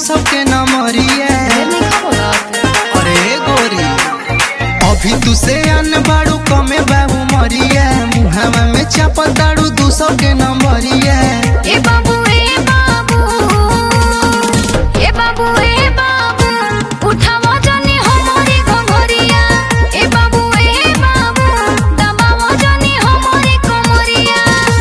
सौ के नमरिया अरे गोरी अभी तू से अन बाड़ू कमे बाबू मरिया मुहावा में चापल दाड़ू दू सौ के नंबरिया ए बाबू ए बाबू ए बाबू ए बाबू उठावा जानी हमारी घंघरिया ए बाबू ए बाबू दबावा जानी हमारी कमरिया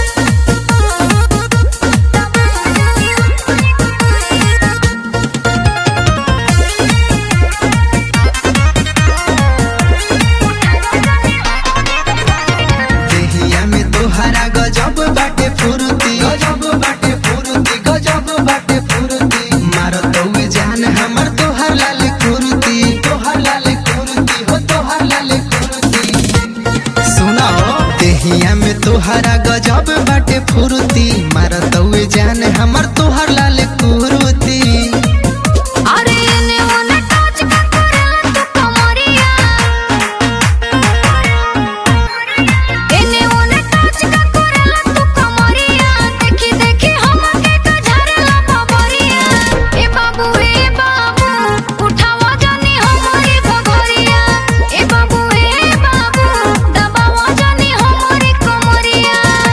देहिया में तोहरा गजब बाटे फुरुती गजब बाटे फुरुती गजब बाटे फुरुती मारत हुए जान हमर तोहर लाल कुरुती तोहर लाल कुरुती हो तोहर लाल कुरुती सुना हो देहिया में तोहरा गजब बाटे फुरुती मारत हुए जान हमर तोहर लाल कुरुती अरे एने ओने टच का करेला तू कमरिया एने ओने टच का करेला तू कमरिया देखी देखी हमके तो झरेला बबरिया ए बाबू ए बाबू उठावा जानी हमारी घघरिया ए बाबू ए बाबू दबावा जानी हमारी कमरिया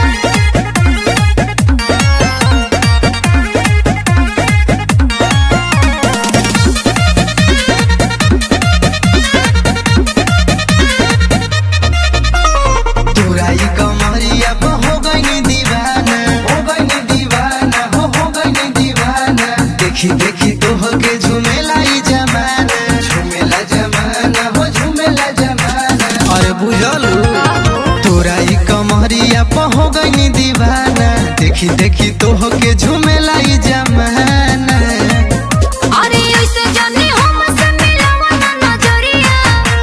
तुराई कमरिया पे हो गई दीवाना हो गई दीवाना हो हो गई दीवाना देखी देखी तो हो के झूमेला ई जमाना झूमेला जमाना हो झूमेला जमाना अरे बुझलू तुराई कमरिया पे हो गई दीवाना देखी देखी तो हो के झूमेला ई जमाना अरे ऐसे जानी हमसे मिलावा ना नजरिया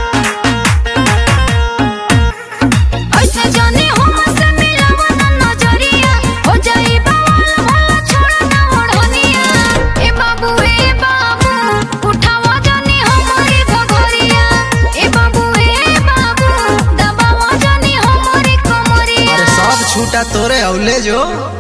ऐसे जानी हमसे मिलावा ना नजरिया हो जाई बवाल भला छोड़ ना ओढ़निया ए बाबू ए बाबू उठावा जानी हमारी घघरिया ए बाबू ए बाबू दबावा जानी हमारी कमरिया अरे सब छूटा तोरे औले जो